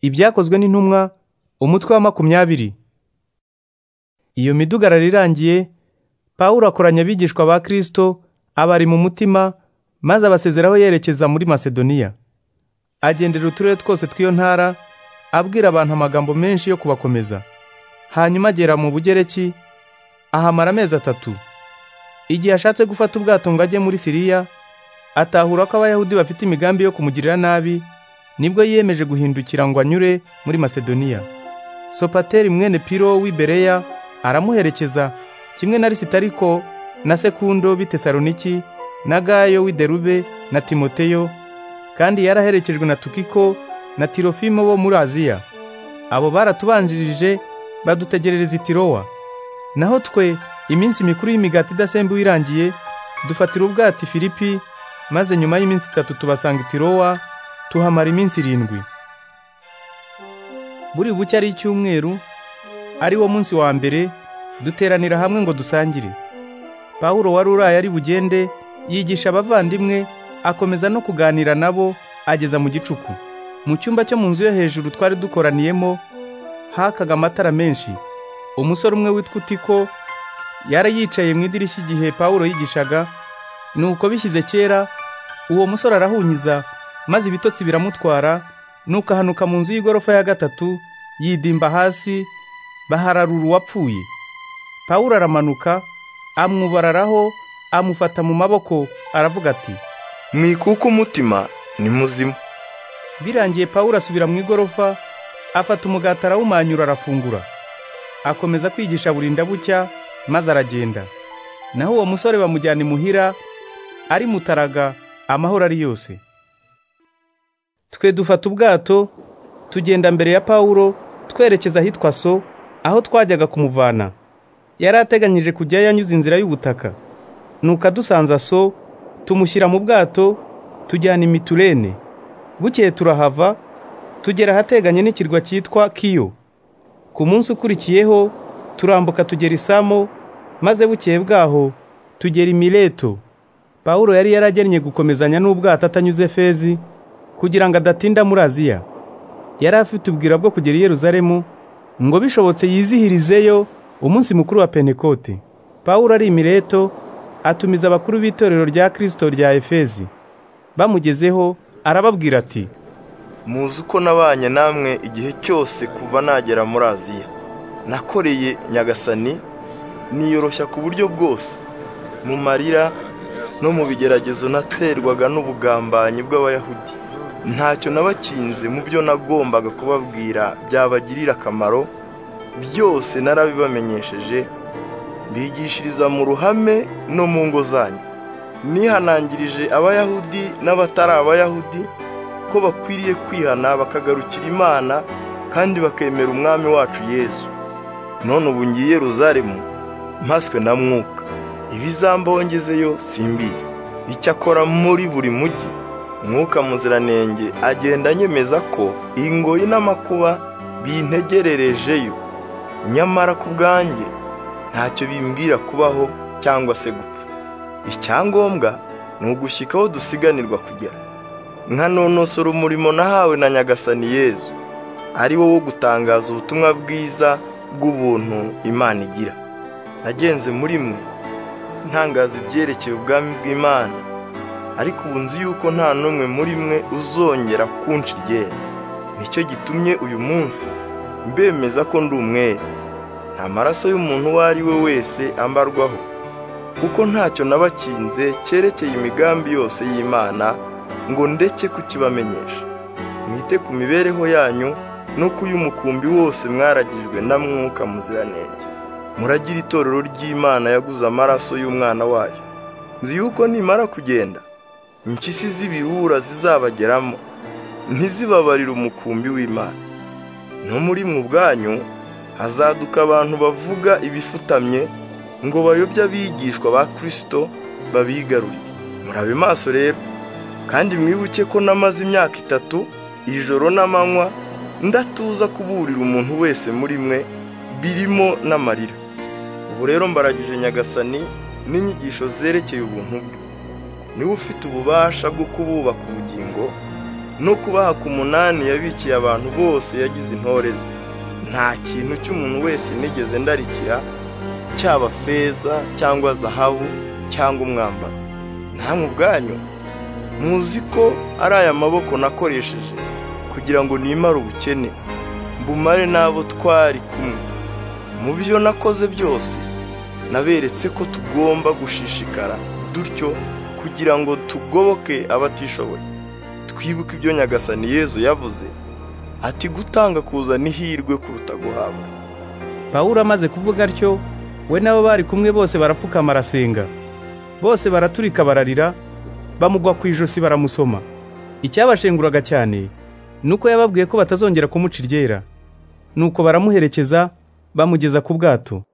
ibyakozwe n'intumwa umutwe wa makumyabiri iyo midugararo irangiye pawulo akoranya abigishwa ba kirisito abari mu mutima maze abasezeraho yerekeza muri masedoniya agendera uturere twose tw'iyo ntara abwira abantu amagambo menshi yo kubakomeza hanyuma agera mu bugereki ahamara amezi atatu igihe ashatse gufata ubwato ngo ajye muri siriya atahura ko abayahudi bafite imigambi yo kumugirira nabi nibwo yiyemeje guhindukira ngo anyure muri masedoniya sopateri mwene piro w'i bereya aramuherekeza kimwe na lisitariko na sekundo b'i tesaloniki na gayo w'i derube na timoteyo kandi yaraherekejwe na tukiko na tirofimo bo muri aziya abo baratubanjirije badutegerereza itirowa naho twe iminsi mikuru y'imigati idasembuwe irangiye dufatira ubwati filipi maze nyuma y'iminsi itatu tubasanga itirowa tuhamara iminsi irindwi buri buke ari icyumweru ari wo munsi wa mbere duteranira hamwe ngo dusangire pawulo wari uraye ari bugende yigisha abavandimwe akomeza no kuganira nabo ageza mu gicuku mu cyumba cyo mu nzu yo hejuru twari dukoraniyemo hakaga amatara menshi umusore umwe witwa utiko yari yicaye mu idirishya igihe pawulo yigishaga nuko bishyize kera uwo musore arahunyiza maze ibitotsi biramutwara nuko ahanuka mu nzu y'igorofa ya gatatu yidimba hasi bahararura uwapfuye pawulo aramanuka amwubararaho amufata mu maboko aravuga ati mwikuka umutima ni muzima birangiye pawulo asubira mu igorofa afata umugati arawumanyura arafungura akomeza kwigisha burinda bucya maze aragenda naho uwo musore bamujyana imuhira ari mutaraga amahoro ari yose twe dufata ubwato tugenda mbere ya pawulo twerekeza ahitwa so aho twajyaga kumuvana yari ateganyije kujya yanyuze inzira y'ubutaka nuko adusanza so tumushyira mu bwato tujyana imiturene bukeye turahava tugera ahateganye n'ikirwa cyitwa kiyo ku munsi ukurikiyeho turambuka tugera isamo maze bukeye bwaho tugera imileto pawulo yari yaragennye gukomezanya n'ubwato atanyuze fezi kugira ngo adatinda muri aziya yari afite ubwira bwo kugera i yeruzalemu ngo bishobotse yizihirizeyo umunsi mukuru wa pentekote pawulo ari imireto atumiza abakuru b'itorero rya kirisito rya efezi bamugezeho arababwira ati muzi uko nabanye namwe igihe cyose kuva nagera muri aziya nakoreye nyagasani niyoroshya ku buryo bwose mu marira no mu bigeragezo naterwaga n'ubugambanyi bw'abayahudi ntacyo nabakinze mu byo nagombaga kubabwira byabagirira akamaro byose narabibamenyesheje bigishiriza mu ruhame no mu ngo zanyu nihanangirije abayahudi n'abatari abayahudi ko bakwiriye kwihana bakagarukira imana kandi bakemera umwami wacu yezu none ubu ngiye ruzaremu mpaswe na mwuka ibizambongezeyo simbizi icyakora muri buri mujyi mwuka muziranenge agenda anyemeza ko ingoyi n'amakuba bintegererejeyo nyamara ku bwanjye ntacyo bimbwira kubaho cyangwa se gupfa icyangombwa ni ugushyika aho dusiganirwa kugera nka nonosora umurimo nahawe na nyagasani yezu ari wo wo gutangaza ubutumwa bwiza bw'ubuntu imana igira nagenze muri mwe ntangaza ibyerekeye ubwami bw'imana ariko ubu nzi yuko nta n'umwe muri mwe uzongera kunca iryera nicyo gitumye uyu munsi mbemeza ko ndi umwere nta maraso y'umuntu uwo ari we wese ambarwaho kuko ntacyo nabakinze cyerekeye imigambi yose y'imana ngo ndeke kukibamenyesha mwite ku mibereho yanyu no ku y'umukumbi wose mwaragijwe na mwuka muziranenge muragira itorero ry'imana yaguze amaraso y'umwana wayo nzi yuko nimara kugenda impyisi z'ibihura zizabageramo ntizibabarire umukumbi w'imana no muri mu bwanyu hazaduka abantu bavuga ibifutamye ngo bayobye abigishwa ba kirisito babigarure murabe maso rero kandi mwibuke ko namaze imyaka itatu ijoro n'amanywa ndatuza kuburira umuntu wese muri mwe birimo n'amarira ubu rero mbaragije nyagasani n'inyigisho zerekeye ubuntu bwe niwe ufite ububasha bwo kububaka ubugingo no kubaha ku munani yabikiye abantu bose yagize intore ze nta kintu cy'umuntu wese nigeze ndarikira cyaba feza cyangwa zahabu cyangwa umwambaro namwe ubwanyu muzi ko ari aya maboko nakoresheje kugira ngo nimare ubukene mbumare n'abo twari kumwe mu byo nakoze byose naberetse ko tugomba gushishikara dutyo kugira ngo tugoboke abatishoboye twibuke ibyo nyagasani yezu yavuze ati gutanga kuza n'ihirwe kuruta guhabwa pawulo amaze kuvuga atyo we nabo bari kumwe bose barapfukama arasenga bose baraturika bararira bamugwa ku ijosi baramusoma icyabashenguraga cyane nuko yababwiye ko batazongera kumuca iryera nuko baramuherekeza bamugeza ku bwato